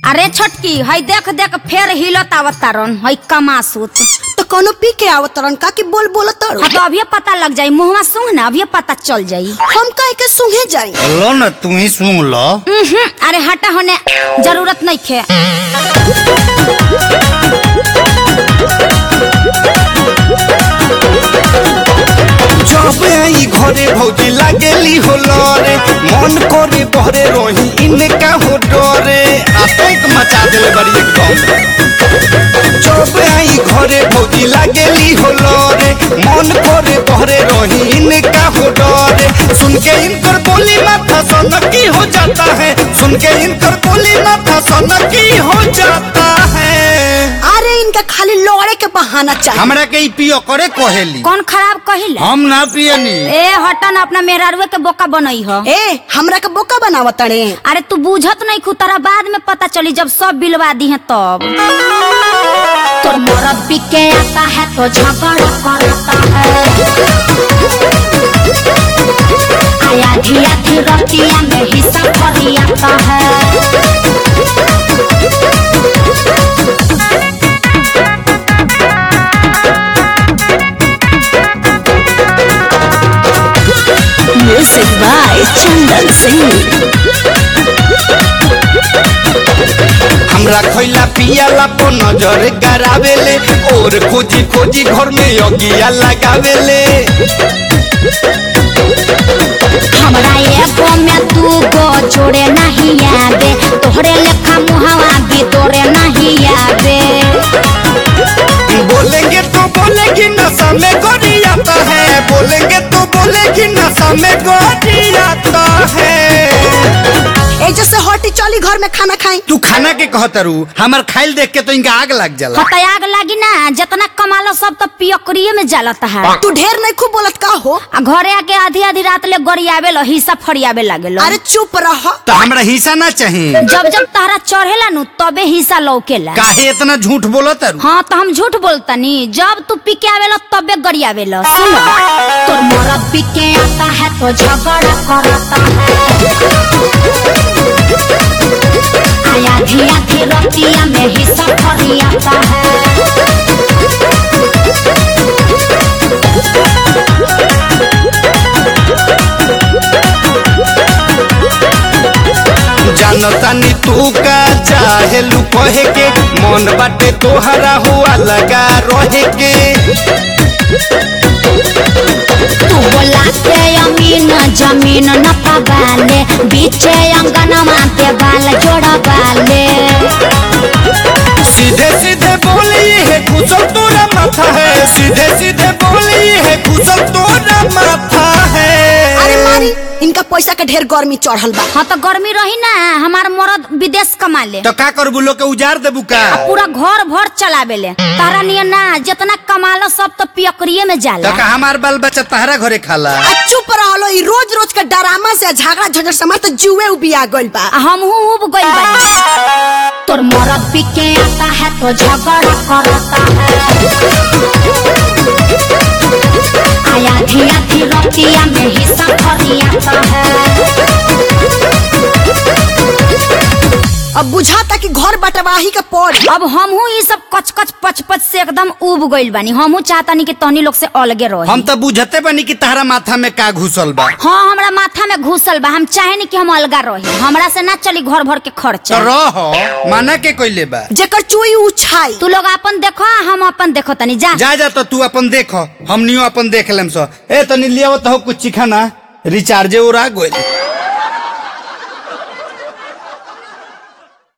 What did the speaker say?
अरे छोटकी हई देख देख फेर हिलत आवत तारन हई कमासुत तो कोनो पी के आवत तरन का कि बोल बोल तर हाँ तो अभी पता लग जाई मुहवा सूंघ ना अभी पता चल जाई हम काहे के सुंघे जाई लो न तू ही सुन लो उहुं, अरे हटा होने जरूरत नहीं खे जब आई घरे भौजी लागेली हो लरे मन करे बहरे रही इनका हो डरे आतंक मचा देले बड़ी एकदम जब आई घरे भौजी लागेली हो लरे मन करे बहरे रही इनका हो डरे सुन के इनकर बोली माथा सनकी हो जाता है सुन के इनकर बोली माथा सनकी हो जाता है अरे इनका खाली लड़े के बहाना चाहिए हमरा के ई पियो करे कहेली कौन खराब कहिला हम ना पियनी ए हटा ना अपना मेहरारुए के बोका बनई ह ए हमरा के बोका बनावत तड़े अरे तू बूझत नहीं खू तारा बाद में पता चली जब सब बिलवा दी है तब तोर मुरब्बी के आता है तो झगड़ा करता है आया धिया रतिया में हिस्सा फरियाता है म्यूजिक बाय चंदन सिंह हमरा खैला पियाला पर नजर गरावेले और खोजी खोजी घर में अगिया लगावेले हमरा एगो में दू गो जोड़े नहीं आवे तोहरे लेखा मुहावा भी तोरे नहीं आवे बोलेंगे तो बोलेगी नशा में गोरी आता है बोलेंगे तो बोलेगी नशा में गोरी आता है ए जैसे हटी चली घर में खाना खाई तू खाना के कहतरू हमर खाइल देख के तो इनका आग लग जाला हता आग लागी ना जितना कमालो सब तो पियकरिए में जलता है तू ढेर नहीं खूब बोलत का हो आ घरे आके आधी आधी रात ले गरियावे लो हिस्सा फरियावे लागे लो अरे चुप रह तो हमरा हिस्सा ना चाहिए जब जब तारा चढ़ेला नु तबे हिस्सा लौकेला काहे इतना झूठ बोलो तारू हाँ तो हम झूठ बोलतनी जब तू पी के आवेला तबे गरियावे लो सुन तोर मुरब्बी के आता है तो झगड़ा करता है आया धिया की रतिया में हिस्सा फरियाता है जानता नी तू का चाहे लू कहे के मन बाटे तोहरा हुआ लगा रहे के तू बोला के अमीन जमीन न पवाले बीचे अंगनमा पे बाल जोड़ा बाले सीधे सीधे बोली है कुशल तोरा माथा है सीधे सीधे बोली है कुशल तोरा माथा है अरे मारी इनका पैसा के ढेर गर्मी चढ़ल बा हाँ तो गर्मी रही ना हमार मरद विदेश कमा ले तो का करबू लोग के उजार देबू का पूरा घर भर चलावे ले तारा नियन ना जितना कमालो सब तो पियकरिए में तो जाला का हमार बाल बच्चा तहरा घरे खाला आ चुप रहलो ई रोज रोज के डरामा से झगड़ा झंझट से हमार तो जुए उबिया गइल बा आ हमहू उब गइल बानी तोर मरद पी के आता है तो झगड़ा करता है आया धिया की रतिया में हिस्सा फरियाता है अब बुझाता कि घर बटवाही के पड़ी अब हमहू ये सब कच कच पच पच से एकदम उब गइल बानी हमहू चाहतानी कि तहनी लोग से अलगे रहे हम तो बुझते बनी कि तहरा माथा में का घुसल बा हाँ हमरा माथा में घुसल बा हम चाहे कि हम अलगा रही हमरा से ना चली घर भर के तो खर्चा रह माना के कोइले बा जेकर चुई उछाई तू लोग अपन देखो आ हम अपन देखो तनी जा जा जा तो तू अपन देखो हमनियो अपन देख लेम सो ए तनी लियावत हो कुछ चिखाना रिचार्जे उड़ा गोइल